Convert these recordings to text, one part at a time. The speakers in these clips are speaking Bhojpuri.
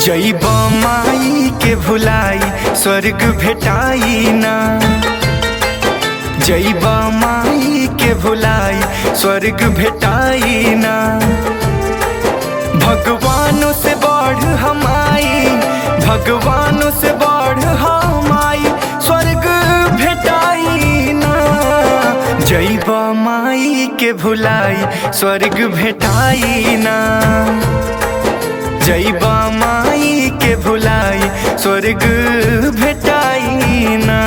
जैब माई के भुलाई स्वर्ग भेटाई ना जैब माई के भुलाई स्वर्ग भेटाई ना भगवानों से बढ़ हमाई भगवानों से बढ़ हमाई स्वर्ग भेटाई ना जैब माई के भुलाई स्वर्ग भेटाई ना जैबा माई के भुलाई स्वर्ग भेटाई ना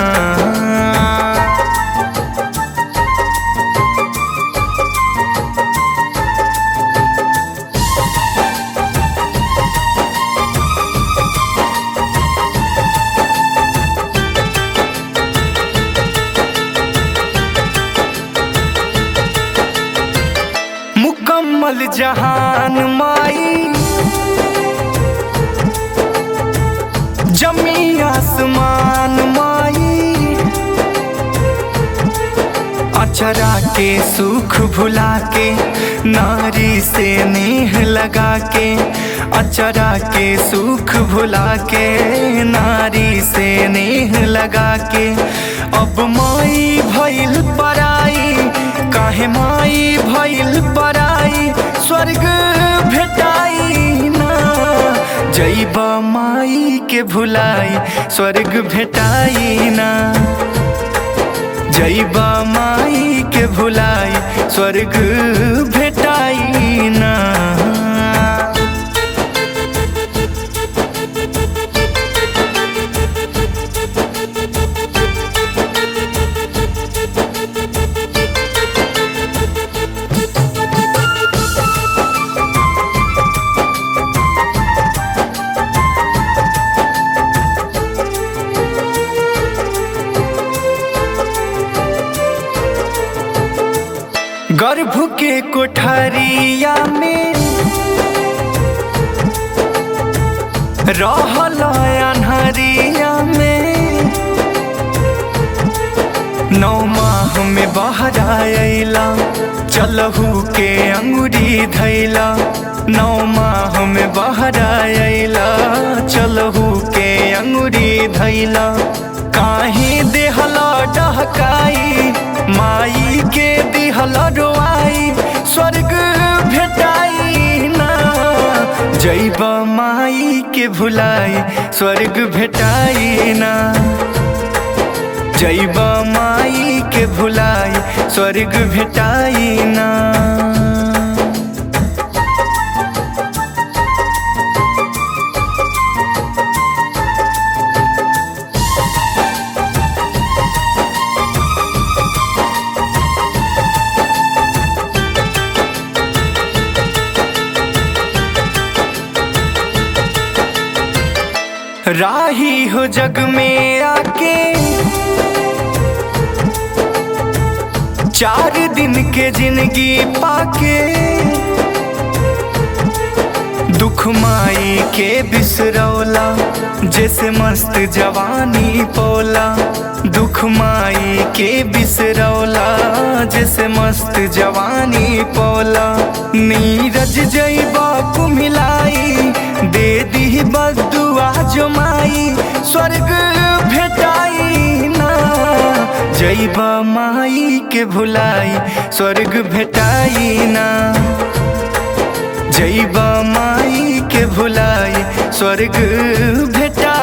मुकम्मल जहान माई जमी आसमान माई अचरा के सुख भुला के नारी से नेह लगा के अचरा के सुख भुला के नारी से नेह लगा के अब माई भइल पराई काहे माई भइल पराई स्वर्ग भेटाई ना जैब माई के भुलाई स्वर्ग भेटाई ना जैब माई के भुलाई स्वर्ग भेटाई ना गर्भ के कोठरिया में रहल अनहरिया में नौ माह में बाहर आयला चलहू के अंगुरी धैला नौ माह में बाहर आयला चलहू के अंगुरी धैला काहे देहला डहकाई माई के दिहला रोआई स्वर्ग भेटाई ना जैब माई के भुलाई स्वर्ग भेटाई ना जैब माई के भुलाई स्वर्ग भेटाई ना राही हो जग में आके चार दिन के जिंदगी पाके दुख माई के बिसरौला जैसे मस्त जवानी पोला दुख माई के बिसरौला जैसे मस्त जवानी पोला नीरज जैबा कुमिलाई दे दी बदुआ जो माई स्वर्ग भेटाई ना जैब माई के भुलाई स्वर्ग भेटाई ना जैब माई के भुलाई स्वर्ग भेटा